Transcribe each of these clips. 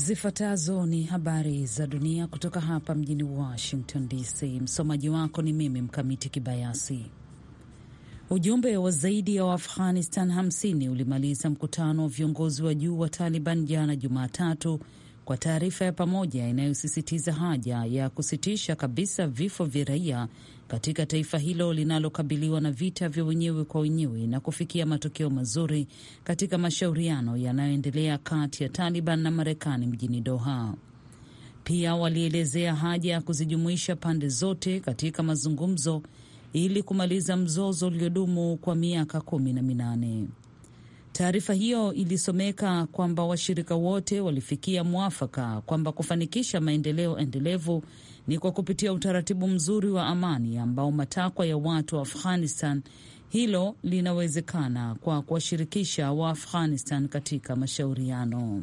Zifuatazo ni habari za dunia kutoka hapa mjini Washington DC. Msomaji wako ni mimi Mkamiti Kibayasi. Ujumbe wa zaidi ya Waafghanistan 50 ulimaliza mkutano wa viongozi wa juu wa Taliban jana Jumatatu kwa taarifa ya pamoja inayosisitiza haja ya kusitisha kabisa vifo vya raia katika taifa hilo linalokabiliwa na vita vya wenyewe kwa wenyewe na kufikia matokeo mazuri katika mashauriano yanayoendelea kati ya Taliban na Marekani mjini Doha. Pia walielezea haja ya kuzijumuisha pande zote katika mazungumzo ili kumaliza mzozo uliodumu kwa miaka kumi na minane. Taarifa hiyo ilisomeka kwamba washirika wote walifikia mwafaka kwamba kufanikisha maendeleo endelevu ni kwa kupitia utaratibu mzuri wa amani ambao matakwa ya watu wa Afghanistan. Hilo linawezekana kwa kuwashirikisha wa Afghanistan katika mashauriano.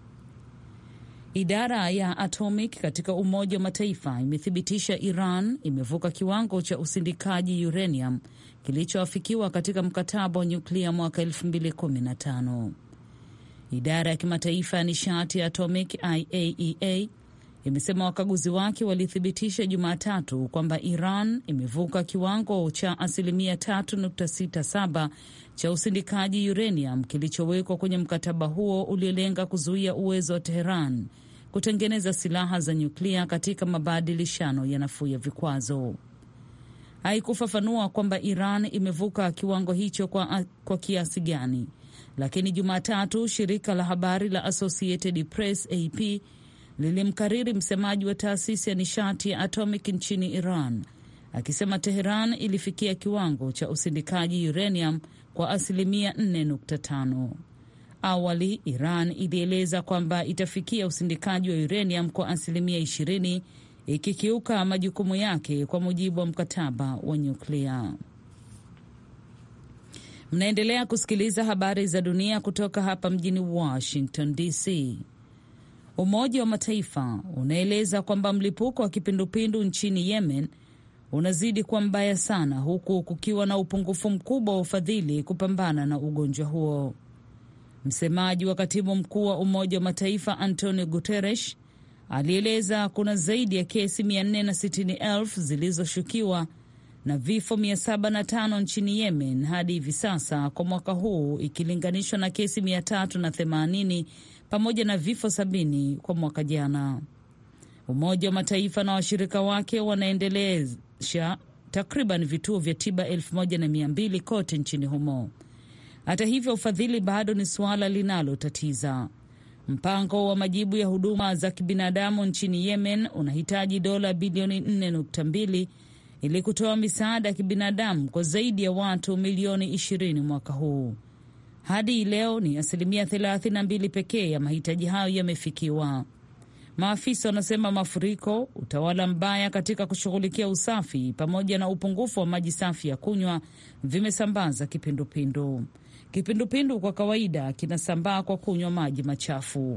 Idara ya atomic katika Umoja wa Mataifa imethibitisha Iran imevuka kiwango cha usindikaji uranium kilichoafikiwa katika mkataba wa nyuklia mwaka 2015. Idara ya kimataifa ya nishati ya atomic IAEA imesema wakaguzi wake walithibitisha Jumatatu kwamba Iran imevuka kiwango cha asilimia 3.67 cha usindikaji uranium kilichowekwa kwenye mkataba huo uliolenga kuzuia uwezo wa Teheran kutengeneza silaha za nyuklia katika mabadilishano ya nafuu ya vikwazo. Haikufafanua kwamba Iran imevuka kiwango hicho kwa, kwa kiasi gani, lakini Jumatatu shirika la habari la Associated Press AP lilimkariri msemaji wa taasisi ya nishati ya atomic nchini Iran akisema Teheran ilifikia kiwango cha usindikaji uranium kwa asilimia 4.5. Awali Iran ilieleza kwamba itafikia usindikaji wa uranium kwa asilimia 20 ikikiuka majukumu yake kwa mujibu wa mkataba wa nyuklia. Mnaendelea kusikiliza habari za dunia kutoka hapa mjini Washington DC. Umoja wa Mataifa unaeleza kwamba mlipuko wa kipindupindu nchini Yemen unazidi kuwa mbaya sana, huku kukiwa na upungufu mkubwa wa ufadhili kupambana na ugonjwa huo. Msemaji wa katibu mkuu wa Umoja wa Mataifa Antonio Guterres alieleza kuna zaidi ya kesi 460,000 zilizoshukiwa na vifo 705 nchini Yemen hadi hivi sasa kwa mwaka huu ikilinganishwa na kesi 380 pamoja na vifo sabini kwa mwaka jana. Umoja wa Mataifa na washirika wake wanaendelesha takriban vituo vya tiba elfu moja na mia mbili kote nchini humo. Hata hivyo, ufadhili bado ni suala linalotatiza. Mpango wa majibu ya huduma za kibinadamu nchini Yemen unahitaji dola bilioni 4.2 ili kutoa misaada ya kibinadamu kwa zaidi ya watu milioni 20 mwaka huu. Hadi leo ni asilimia 32 pekee ya mahitaji hayo yamefikiwa. Maafisa wanasema mafuriko, utawala mbaya katika kushughulikia usafi, pamoja na upungufu wa maji safi ya kunywa vimesambaza kipindupindu. Kipindupindu kwa kawaida kinasambaa kwa kunywa maji machafu.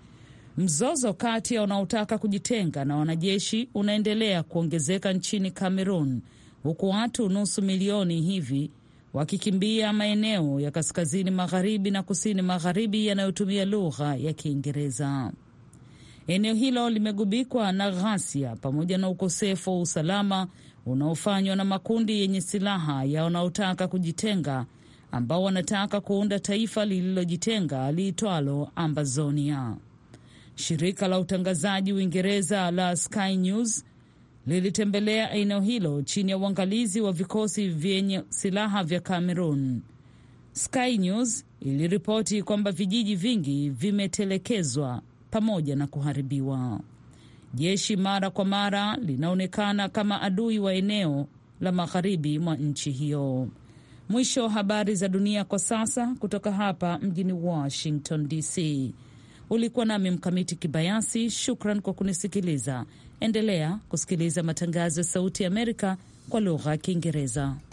Mzozo kati ya wanaotaka kujitenga na wanajeshi unaendelea kuongezeka nchini Cameroon, huku watu nusu milioni hivi wakikimbia maeneo ya kaskazini magharibi na kusini magharibi yanayotumia lugha ya Kiingereza. Eneo hilo limegubikwa na ghasia pamoja na ukosefu wa usalama unaofanywa na makundi yenye silaha ya wanaotaka kujitenga ambao wanataka kuunda taifa lililojitenga liitwalo Ambazonia. Shirika la utangazaji Uingereza la Sky News lilitembelea eneo hilo chini ya uangalizi wa vikosi vyenye silaha vya Cameroon. Sky News iliripoti kwamba vijiji vingi vimetelekezwa pamoja na kuharibiwa. Jeshi mara kwa mara linaonekana kama adui wa eneo la magharibi mwa nchi hiyo. Mwisho wa habari za dunia kwa sasa kutoka hapa mjini Washington DC. Ulikuwa nami Mkamiti Kibayasi. Shukran kwa kunisikiliza. Endelea kusikiliza matangazo ya Sauti ya Amerika kwa lugha ya Kiingereza.